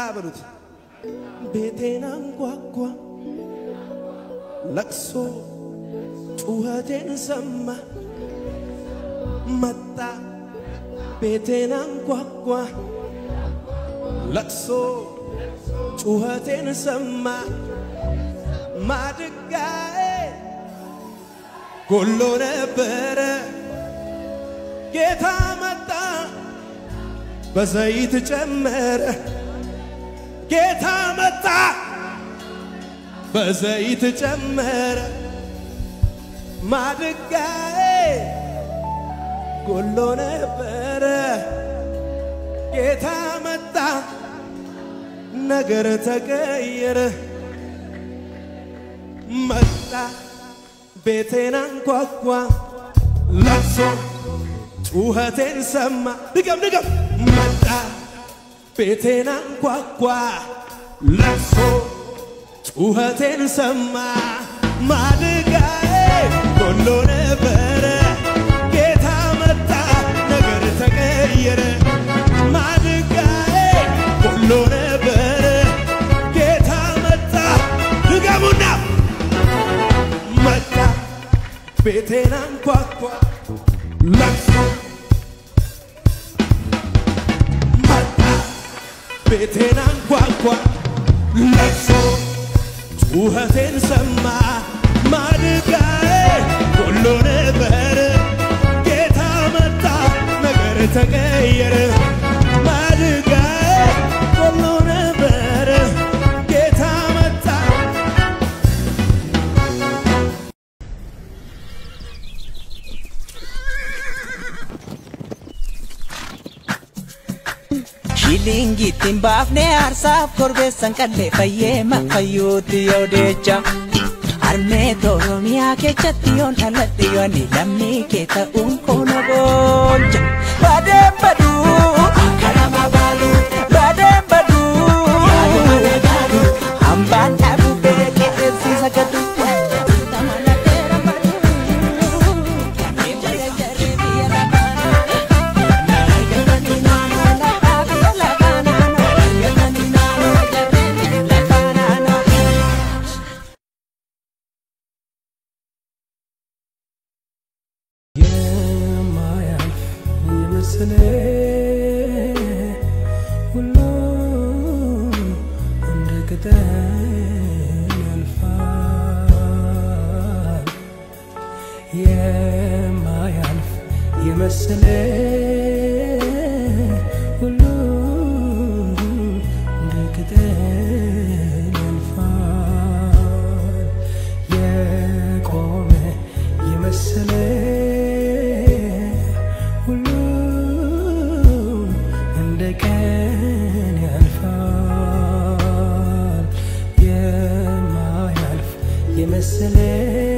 በሉት ቤቴን አንኳኳ ለቅሶ ጩኸቴን ሰማ መጣ ቤቴን አንኳኳ ለቅሶ ጩኸቴን ሰማ ማድጋዬ ጎሎ ነበረ ጌታ መጣ በዘይት ጨመረ ጌታ መጣ በዘይት ጨመረ ማድጋዬ ጎሎ ነበረ ጌታ መጣ ነገር ተቀየረ መጣ ቤቴን አንኳኳ ለቅሶ ጩኸቴን ሰማ ድገም ድገም መጣ ቤቴን አንኳኳ ለቅሶ ጩኸቴን ሰማ ማድጋዬ ጎሎ ነበረ ጌታ መጣ ነገር ተቀየረ ማድጋዬ ጎሎ ነበረ ጌታ መጣ ድገሙና መጣ ቤቴን አንኳኳ ለቅሶ መጣ ቤቴን አንኳኳ ለቅሶ ጩኸቴን ሰማ ማድጋዬ ጎሎ ነበር ጌታ መጣ ነገር ተቀየረ ማድጋዬ ጎሎ ነበር ጌታ መጣ Shilingittiin baafnee aarsaaf korbeessan qallee fayyee fayyuutti yoo deecha. Harmee Oromiyaa keessatti yoon dhaladhe yoon lammii kee ta'uun koona boolcha. Baadeen baduu karama baaluu baadeen baduu hambaan dhaabuu beekee eebsiisa gaduu. የማያልፍ የመሰለ ሁሉ እንደ ቅጠል ያልፋል። የማያልፍ የመሰለ ሁሉ እንደ ቅጠል ያልፋል። የቆመ የመሰለ ሁሉ እንደ ቀን ያልፋል። የማያልፍ የመሰለ